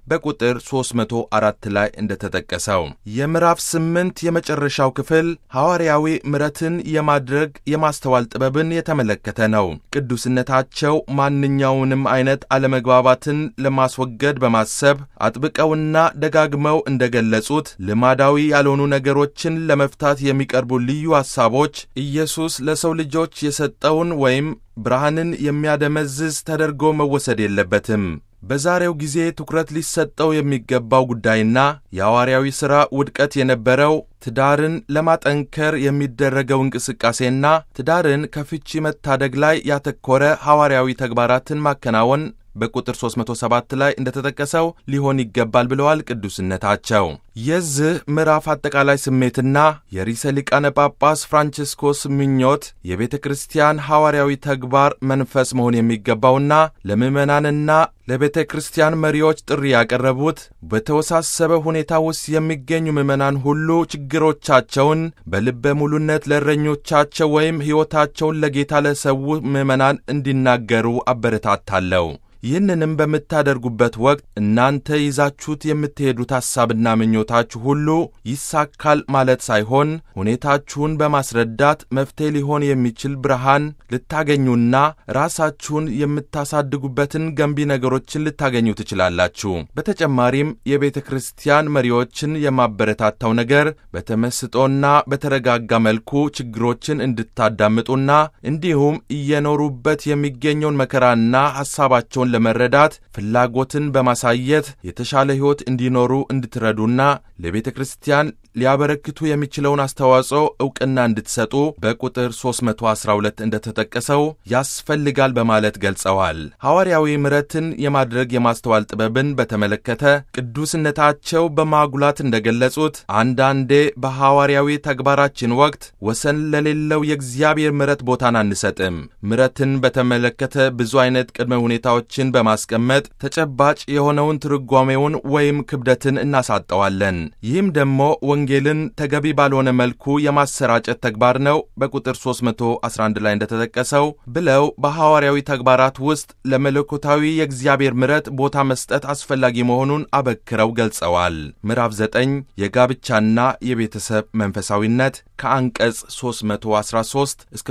በቁጥር 304 ላይ እንደተጠቀሰው የምዕራፍ ስምንት የመጨረሻው ክፍል ሐዋርያዊ ምሕረትን የማድረግ የማስተዋል ጥበብን የተመለከተ ነው። ቅዱስነታቸው ማንኛውንም አይነት አለመግባባትን ለማስወገድ በማሰብ አጥብቀውና ደጋግመው እንደገለጹት ልማዳዊ ያልሆኑ ነገሮችን ለመፍታት የሚቀርቡ ልዩ ሐሳቦች ኢየሱስ ለሰው ልጆች የሰጠውን ወይም ብርሃንን የሚያደመዝዝ ተደርጎ መወሰድ የለበትም። በዛሬው ጊዜ ትኩረት ሊሰጠው የሚገባው ጉዳይና የሐዋርያዊ ሥራ ውድቀት የነበረው ትዳርን ለማጠንከር የሚደረገው እንቅስቃሴና ትዳርን ከፍቺ መታደግ ላይ ያተኮረ ሐዋርያዊ ተግባራትን ማከናወን በቁጥር 307 ላይ እንደተጠቀሰው ሊሆን ይገባል ብለዋል ቅዱስነታቸው። የዚህ ምዕራፍ አጠቃላይ ስሜትና የርዕሰ ሊቃነ ጳጳስ ፍራንቺስኮስ ምኞት የቤተ ክርስቲያን ሐዋርያዊ ተግባር መንፈስ መሆን የሚገባውና ለምዕመናንና ለቤተ ክርስቲያን መሪዎች ጥሪ ያቀረቡት በተወሳሰበ ሁኔታ ውስጥ የሚገኙ ምዕመናን ሁሉ ችግሮቻቸውን በልበ ሙሉነት ለእረኞቻቸው ወይም ሕይወታቸውን ለጌታ ለሰው ምዕመናን እንዲናገሩ አበረታታለሁ። ይህንንም በምታደርጉበት ወቅት እናንተ ይዛችሁት የምትሄዱት ሐሳብና ምኞታችሁ ሁሉ ይሳካል ማለት ሳይሆን ሁኔታችሁን በማስረዳት መፍትሔ ሊሆን የሚችል ብርሃን ልታገኙና ራሳችሁን የምታሳድጉበትን ገንቢ ነገሮችን ልታገኙ ትችላላችሁ። በተጨማሪም የቤተ ክርስቲያን መሪዎችን የማበረታታው ነገር በተመስጦና በተረጋጋ መልኩ ችግሮችን እንድታዳምጡና እንዲሁም እየኖሩበት የሚገኘውን መከራና ሐሳባቸውን ለመረዳት ፍላጎትን በማሳየት የተሻለ ሕይወት እንዲኖሩ እንድትረዱና ለቤተ ክርስቲያን ሊያበረክቱ የሚችለውን አስተዋጽኦ ዕውቅና እንድትሰጡ በቁጥር 312 እንደተጠቀሰው ያስፈልጋል በማለት ገልጸዋል። ሐዋርያዊ ምሕረትን የማድረግ የማስተዋል ጥበብን በተመለከተ ቅዱስነታቸው በማጉላት እንደገለጹት አንዳንዴ በሐዋርያዊ ተግባራችን ወቅት ወሰን ለሌለው የእግዚአብሔር ምሕረት ቦታን አንሰጥም። ምሕረትን በተመለከተ ብዙ አይነት ቅድመ ሁኔታዎችን በማስቀመጥ ተጨባጭ የሆነውን ትርጓሜውን ወይም ክብደትን እናሳጠዋለን። ይህም ደግሞ ወንጌልን ተገቢ ባልሆነ መልኩ የማሰራጨት ተግባር ነው። በቁጥር 311 ላይ እንደተጠቀሰው ብለው በሐዋርያዊ ተግባራት ውስጥ ለመለኮታዊ የእግዚአብሔር ምሕረት ቦታ መስጠት አስፈላጊ መሆኑን አበክረው ገልጸዋል። ምዕራፍ 9 የጋብቻና የቤተሰብ መንፈሳዊነት ከአንቀጽ 313 እስከ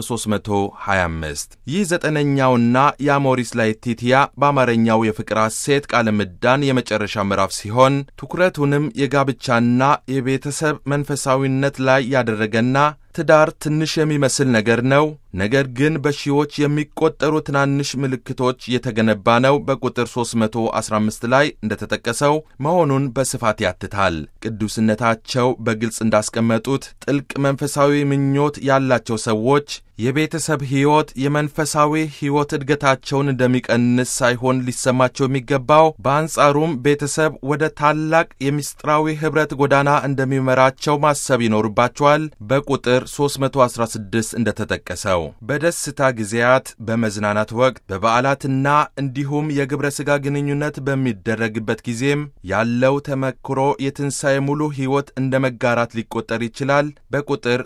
325 ይህ ዘጠነኛውና የአሞሪስ ላetitia በአማርኛው የፍቅር ሐሴት ቃለ ምዕዳን የመጨረሻ ምዕራፍ ሲሆን ትኩረቱንም የጋብቻና የቤተሰብ መንፈሳዊነት ላይ ያደረገና ትዳር ትንሽ የሚመስል ነገር ነው፣ ነገር ግን በሺዎች የሚቆጠሩ ትናንሽ ምልክቶች የተገነባ ነው። በቁጥር 315 ላይ እንደተጠቀሰው መሆኑን በስፋት ያትታል። ቅዱስነታቸው በግልጽ እንዳስቀመጡት ጥልቅ መንፈሳዊ ምኞት ያላቸው ሰዎች የቤተሰብ ሕይወት የመንፈሳዊ ሕይወት እድገታቸውን እንደሚቀንስ ሳይሆን ሊሰማቸው የሚገባው በአንጻሩም ቤተሰብ ወደ ታላቅ የምስጢራዊ ኅብረት ጎዳና እንደሚመራቸው ማሰብ ይኖርባቸዋል። በቁጥር 316 እንደተጠቀሰው በደስታ ጊዜያት፣ በመዝናናት ወቅት፣ በበዓላትና እንዲሁም የግብረ ሥጋ ግንኙነት በሚደረግበት ጊዜም ያለው ተመክሮ የትንሣኤ ሙሉ ሕይወት እንደ መጋራት ሊቆጠር ይችላል። በቁጥር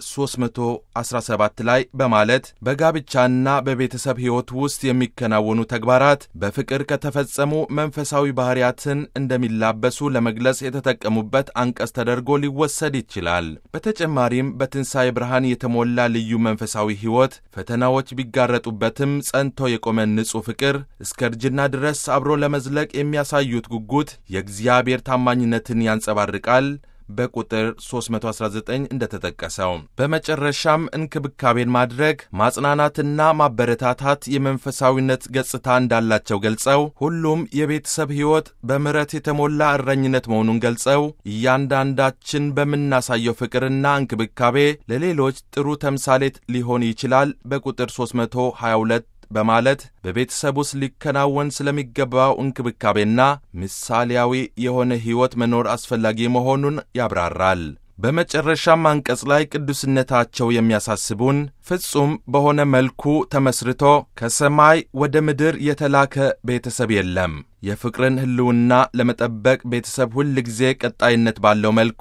317 ላይ በማለት በጋብቻና በቤተሰብ ሕይወት ውስጥ የሚከናወኑ ተግባራት በፍቅር ከተፈጸሙ መንፈሳዊ ባሕርያትን እንደሚላበሱ ለመግለጽ የተጠቀሙበት አንቀጽ ተደርጎ ሊወሰድ ይችላል። በተጨማሪም በትንሣኤ ብርሃን የተሞላ ልዩ መንፈሳዊ ሕይወት ፈተናዎች ቢጋረጡበትም ጸንቶ የቆመ ንጹሕ ፍቅር እስከ እርጅና ድረስ አብሮ ለመዝለቅ የሚያሳዩት ጉጉት የእግዚአብሔር ታማኝነትን ያንጸባርቃል። በቁጥር 319 እንደተጠቀሰው በመጨረሻም እንክብካቤን ማድረግ ማጽናናትና ማበረታታት የመንፈሳዊነት ገጽታ እንዳላቸው ገልጸው ሁሉም የቤተሰብ ሕይወት በምሕረት የተሞላ እረኝነት መሆኑን ገልጸው እያንዳንዳችን በምናሳየው ፍቅርና እንክብካቤ ለሌሎች ጥሩ ተምሳሌት ሊሆን ይችላል። በቁጥር 322 በማለት በቤተሰብ ውስጥ ሊከናወን ስለሚገባው እንክብካቤና ምሳሌያዊ የሆነ ሕይወት መኖር አስፈላጊ መሆኑን ያብራራል። በመጨረሻም አንቀጽ ላይ ቅዱስነታቸው የሚያሳስቡን ፍጹም በሆነ መልኩ ተመስርቶ ከሰማይ ወደ ምድር የተላከ ቤተሰብ የለም። የፍቅርን ሕልውና ለመጠበቅ ቤተሰብ ሁል ጊዜ ቀጣይነት ባለው መልኩ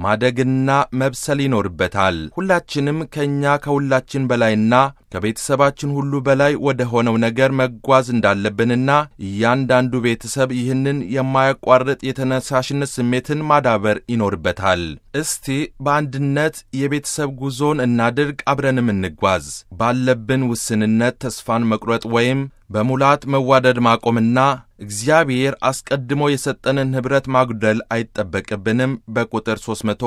ማደግና መብሰል ይኖርበታል። ሁላችንም ከእኛ ከሁላችን በላይና ከቤተሰባችን ሁሉ በላይ ወደ ሆነው ነገር መጓዝ እንዳለብንና እያንዳንዱ ቤተሰብ ይህንን የማያቋርጥ የተነሳሽነት ስሜትን ማዳበር ይኖርበታል። እስቲ በአንድነት የቤተሰብ ጉዞን እናድርግ፣ አብረንም እንጓዝ። ባለብን ውስንነት ተስፋን መቁረጥ ወይም በሙላት መዋደድ ማቆምና እግዚአብሔር አስቀድሞ የሰጠንን ኅብረት ማጉደል አይጠበቅብንም በቁጥር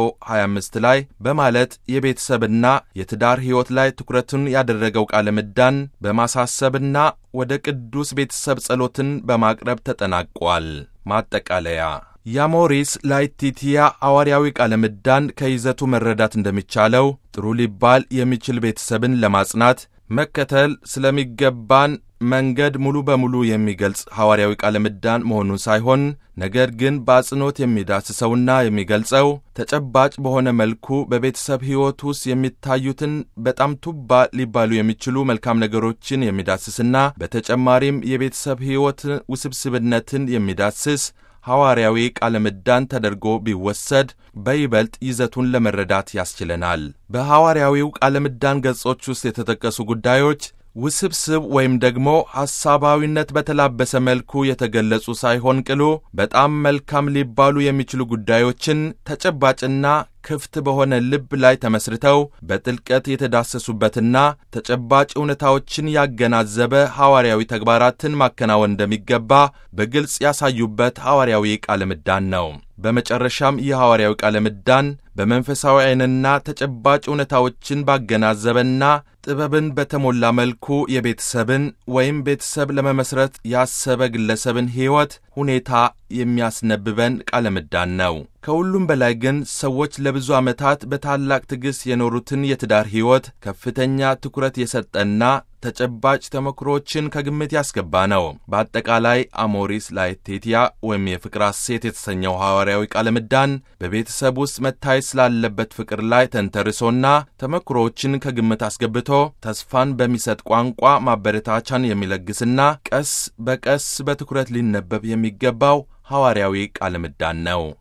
325 ላይ በማለት የቤተሰብና የትዳር ሕይወት ላይ ትኩረቱን ያደረገው ቃለ ምዕዳን በማሳሰብና ወደ ቅዱስ ቤተሰብ ጸሎትን በማቅረብ ተጠናቋል። ማጠቃለያ የአሞሪስ ላetitia ሐዋርያዊ ቃለ ምዕዳን ከይዘቱ መረዳት እንደሚቻለው ጥሩ ሊባል የሚችል ቤተሰብን ለማጽናት መከተል ስለሚገባን መንገድ ሙሉ በሙሉ የሚገልጽ ሐዋርያዊ ቃለ ምዕዳን መሆኑን ሳይሆን ነገር ግን በአጽንኦት የሚዳስሰውና የሚገልጸው ተጨባጭ በሆነ መልኩ በቤተሰብ ሕይወት ውስጥ የሚታዩትን በጣም ቱባ ሊባሉ የሚችሉ መልካም ነገሮችን የሚዳስስና በተጨማሪም የቤተሰብ ሕይወት ውስብስብነትን የሚዳስስ ሐዋርያዊ ቃለ ምዕዳን ተደርጎ ቢወሰድ በይበልጥ ይዘቱን ለመረዳት ያስችለናል። በሐዋርያዊው ቃለ ምዕዳን ገጾች ውስጥ የተጠቀሱ ጉዳዮች ውስብስብ ወይም ደግሞ ሐሳባዊነት በተላበሰ መልኩ የተገለጹ ሳይሆን ቅሉ በጣም መልካም ሊባሉ የሚችሉ ጉዳዮችን ተጨባጭና ክፍት በሆነ ልብ ላይ ተመስርተው በጥልቀት የተዳሰሱበትና ተጨባጭ እውነታዎችን ያገናዘበ ሐዋርያዊ ተግባራትን ማከናወን እንደሚገባ በግልጽ ያሳዩበት ሐዋርያዊ ቃለ ምዕዳን ነው። በመጨረሻም ይህ ሐዋርያዊ ቃለ ምዕዳን በመንፈሳዊ ዓይንና ተጨባጭ እውነታዎችን ባገናዘበና ጥበብን በተሞላ መልኩ የቤተሰብን ወይም ቤተሰብ ለመመስረት ያሰበ ግለሰብን ሕይወት ሁኔታ የሚያስነብበን ቃለ ምዕዳን ነው። ከሁሉም በላይ ግን ሰዎች ለብዙ ዓመታት በታላቅ ትዕግሥት የኖሩትን የትዳር ሕይወት ከፍተኛ ትኩረት የሰጠና ተጨባጭ ተሞክሮችን ከግምት ያስገባ ነው። በአጠቃላይ አሞሪስ ላetitia ወይም የፍቅር ሐሴት የተሰኘው ሐዋርያዊ ቃለ ምዕዳን በቤተሰብ ውስጥ መታየት ስላለበት ፍቅር ላይ ተንተርሶና ተሞክሮዎችን ከግምት አስገብቶ ተስፋን በሚሰጥ ቋንቋ ማበረታቻን የሚለግስና ቀስ በቀስ በትኩረት ሊነበብ የሚገባው ሐዋርያዊ ቃለ ምዕዳን ነው።